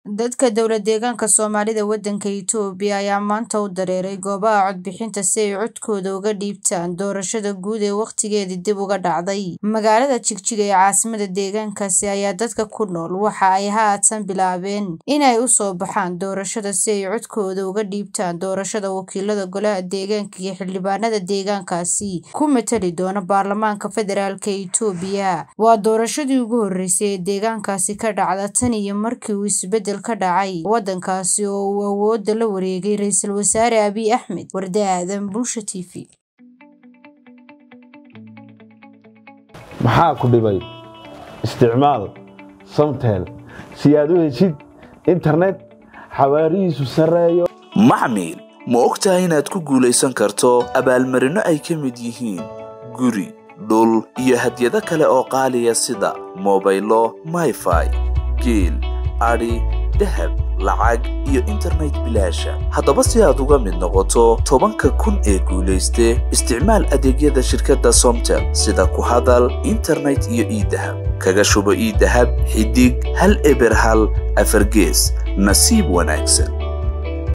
Dadka dowlad deegaanka Soomaalida waddanka Itoobiya ayaa maanta u dareeray goobaha codbixinta si ay codkooda uga dhiibtaan doorashada guud ee waqtigeedii dib uga dhacday. Magaalada Jigjiga ee caasimadda deegaankaasi ayaa dadka ku nool waxa ay haatan bilaabeen in ay u soo baxaan doorashada si ay codkooda uga dhiibtaan doorashada wakiilada golaha deegaanka iyo xildhibaanada deegaankaasi ku matali doona baarlamaanka federaalka Itoobiya. Waa doorashadii ugu horeysay ee deegaankaasi ka dhacda tan iyo markii uu isbedel ka dhacay waddankaasi oo uu awoodda la wareegay Ra'iisul Wasaare Abiy Ahmed. Warda Aadan, Bulsho TV. maxaa ku dhibay isticmaal samtel si aad u heshid internet xawaarihiisu sarreeyo maxmil ma ogtahay inaad ku guulaysan karto abaalmarinno ay ka mid yihiin guri dhul iyo hadyado kale oo qaaliya sida mobaylo mayfai geel adhi dahab lacag iyo internet bilaasha haddaba si aad uga mid noqoto tobanka kun ee guulayste isticmaal adeegyada shirkadda somtel sida ku hadal internet iyo iidahab kaga shubo iidahab xidig hal eber hal afargees nasiib wanaagsan